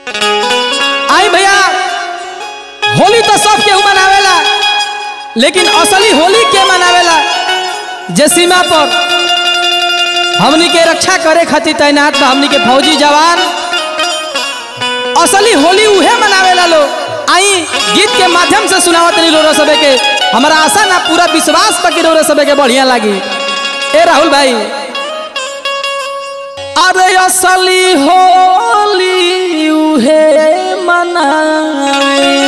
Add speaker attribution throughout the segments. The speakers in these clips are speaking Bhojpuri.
Speaker 1: आई भैया होली तो सब केहू मनावेला लेकिन असली होली के मनावेला जे सीमा पर हमनी के रक्षा करे खातिर तैनात बा हमनी के फौजी जवान असली होली उहे मनावेला लोग आई गीत के माध्यम से सुनावत रही रोरो सबे के हमारा आशा ना पूरा विश्वास बा कि रोरो सबे के बढ़िया लागी ए राहुल भाई अरे असली होली उहे मनावे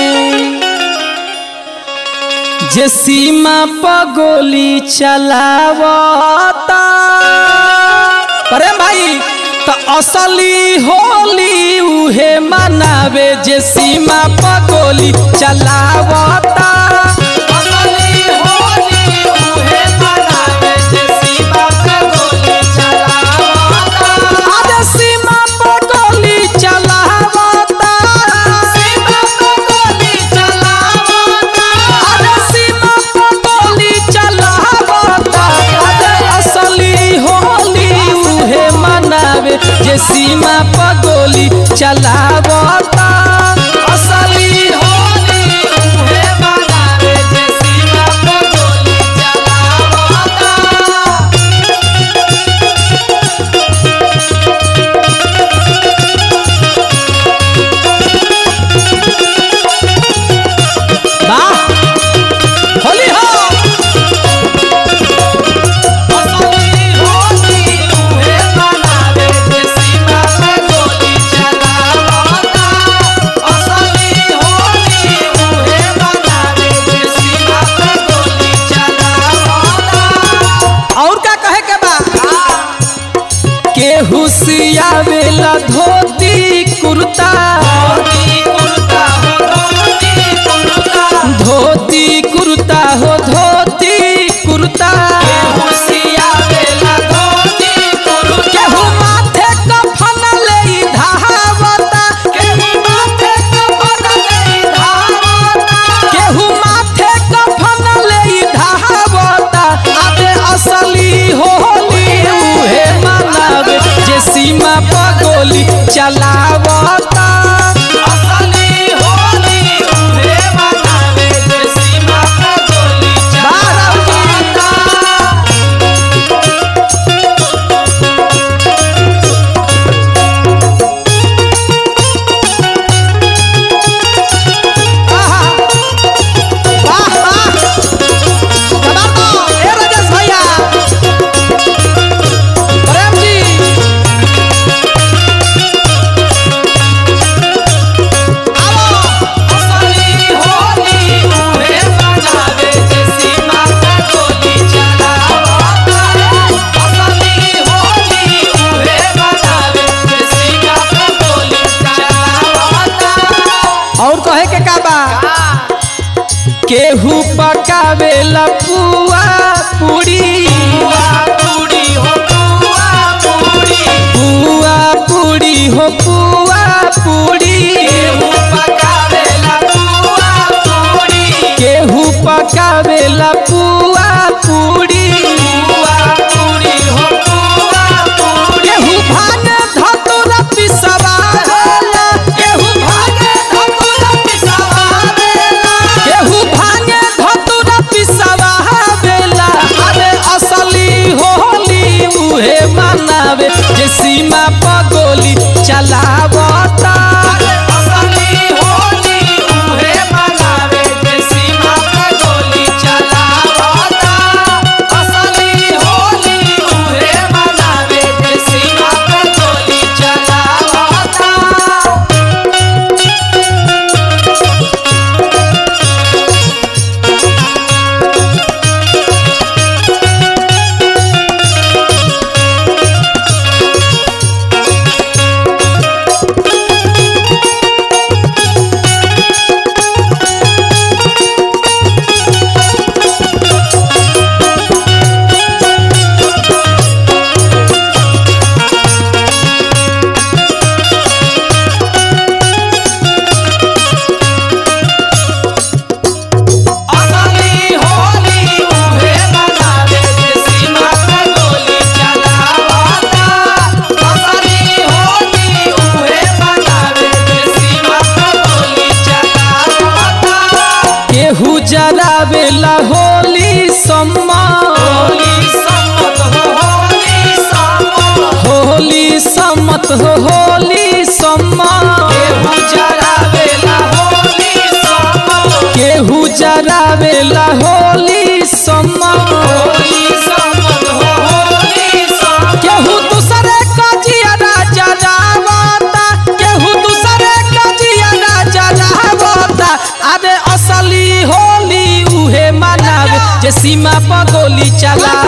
Speaker 1: जे सीमा पर गोली चलावता प्रेम भाई तो असली होली उहे मनावे जे सीमा पर गोली चलावता असली होली उहे मनावे जे सीमा पर गोली चलावता अरे सीमा पर गोली चलावता सीमा पर गोली चलावता अरे सीमा पर गोली चलावता अरे असली होली उहे मनावे जे सीमा पर गोली चलावता असली होली उहे मनावे जे सीमा पर गोली चलावता वाह होली हो असली होली उहे मनावे जे सीमा पे गोली चलावता असली होली उहे मनावे जे सीमा पे गोली चलावता और का कहे के बा केहू सियावेला धोती कुर्ता धोती कुर्ता हो धोती कुर्ता केहू माथे कफन लेई धावता केहू माथे कफन लेई धावता केहू माथे कफन लेई धावता अबे असली होली उहे मनावे जे सीमा पर गोली चलावता असली होली उहे मनावे जे सीमा पर गोली चलावता आहा! वाह, वाह! कमाल तो! ए राजेश भैया! प्रेम जी! आओ! असली होली उहे मनावे जे सीमा पर गोली चलावता। असली होली उहे मनावे जे सीमा पर गोली चलावता। और कहे के का बा केहू पकावेला पुआ पूरी पुआ पूरी हो पुआ पूरी पुआ पूरी हो पुआ पूरी केहू पकावेला पुआ पूरी केहू पकावेला पुआ पूरी पुआ पूरी हो पुआ पूरी केहू भाने धतुरा पिसवावेला केहू भाने धतुरा पिसवावेला केहू भाने धतुरा पिसवावेला अरे असली होली उहे मनावे जे सीमा पर गोली चलावता असली होली उहे मनावे जे सीमा पर गोली चलावता असली होली उहे मनावे जे सीमा पर गोली चलावता सम्मत हो होली सम्मत
Speaker 2: केहू जरावेला होली सम्मत
Speaker 1: केहू जरावेला होली सम्मत
Speaker 2: होली सम्मत हो होली सम्मत
Speaker 1: केहू दूसरे का जियारा जरावता केहू दूसरे का जियारा जरावता अरे असली होली उहे मनावे जे सीमा पर गोली चलावता